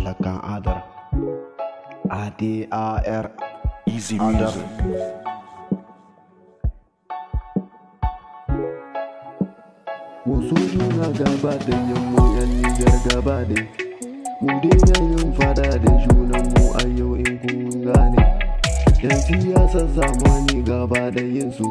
talakan adar adar Easy adar music. wasu juna gaba da yammu yan nijar gaba da mu daina yin fada da junanmu a yau in kun gane yan siyasa zamani gaba da yin su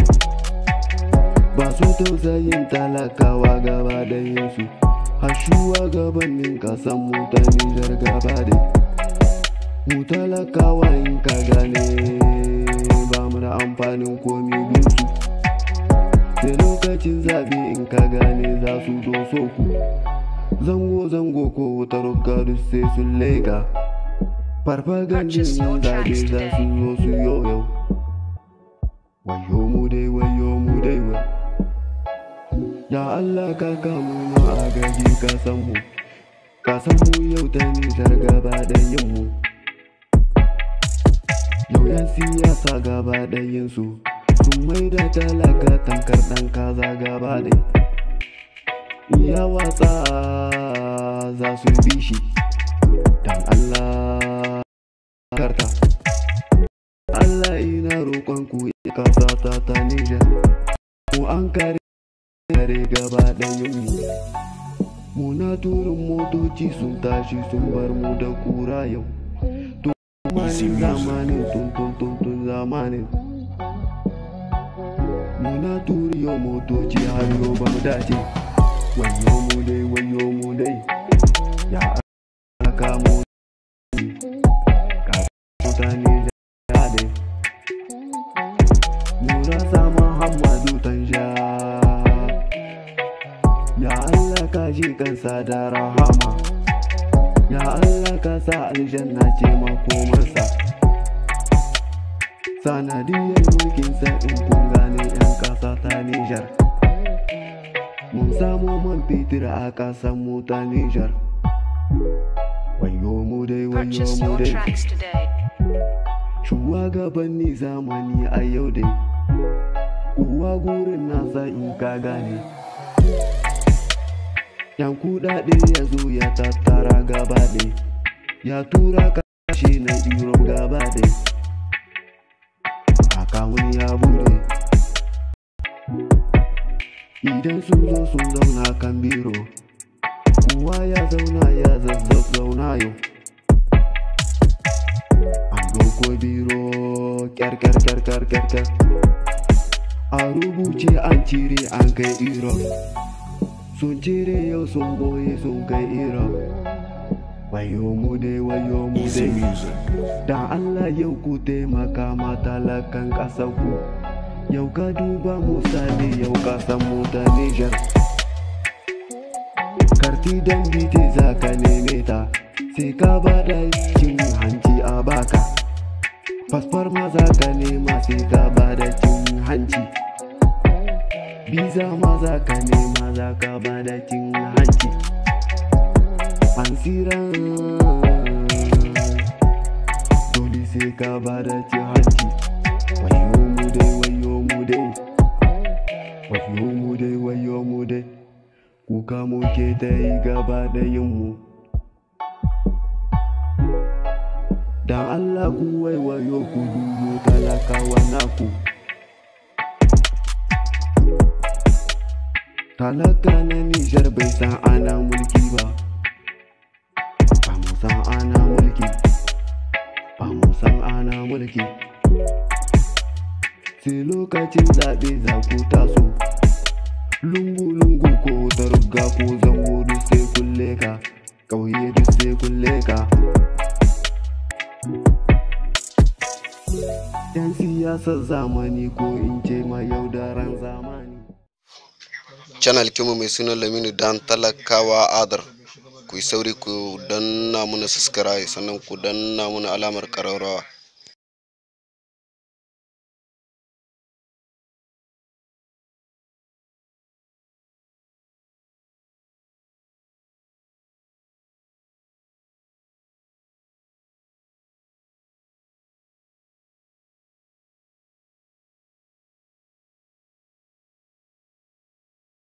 ba su tausayin talakawa gaba da yin su hashuwa gabanin kasan mu ta nijar gaba da mu talakawa in ka gane ba mu da amfanin komi bin su da lokacin zaɓe in ka gane za su doso ku zango-zango ko wutar gadu sai sun laika farfagandin yin zaɓe za su zo su yoyo wayo mu dai wayo mu dai wa ya Allah ka kamu ma a gaji ka san mu ka san mu yau ta nijar gaba da yin mu yau yan siyasa gaba da yin su sun maida talaka tankar ɗan kaza gaba da ya watsa za su bi shi dan Allah karta Allah ina roƙon ku kasa ta ta Nijar mu an kare kare gaba da mu muna turin motoci sun tashi sun bar mu da kura yau Easy Zamanin music. zamanin tun tun tun tun zamanin Muna turiyo motoci har yau ba mu dace Wayo mu dai wayo mu dai Ya aka mu Ka mutane da dai Mura sama Muhammadu Tanja Ya Allah ka ji kansa da rahama Ya Allah ka sa aljanna ce makomarsa Sanadiyar mulkinsa in kun gane 'yan kasa ta Nijar Mun samu man fetur a kasan mu ta Nijar Wayo mu dai wayo Purchase mu your dai tracks today. Shugabanni zamani a yau dai Kuwa gurin nasa in ka gane Yan kuɗaɗe ya zo ya tattara gaba ɗaya Ya tura kashe na Europe gaba ɗaya Akawun ya bude Idan sun zo sun zauna kan biro Kowa ya zauna ya zazzauna yau An doko biro kyar kyar kyar kyar kyar kyar A rubuce an cire an kai iro Sun cire yau sun boye sun kai iro Wayo mu dai wayo mu Easy dai music. Da Allah yau ku taimaka ma talakan ƙasar ku Yau ka duba misali yau ka san mu ta Nijar Karti dan bite za ka neme ta Sai ka bada cin hanci a baka Fasfar ma za ka nema sai ka bada cin hanci Biza ma za ka nema za ka bada cin hanci Ansiran dole sai ka bada cin hanci wayo mu dai wayo mu dai wayo mu dai wayo mu dai kuka muke ta yi gaba da yin mu dan Allah ku waiwayo ku dubo talakawa naku talaka na Nijar bai san ana mulki ba ba mu san ana mulki ba mu san ana mulki sai lokacin zaɓe za ku taso lungu-lungu ko ta rugga ko zango duk sai kulle ka ƙauye duk sai kulle ka yan siyasar zamani ko in ce ma yaudaran zamani channel kinmu mai suna laminu dan talakawa adar ku yi sauri ku danna muna subscribe sannan ku danna muna alamar ƙararrawa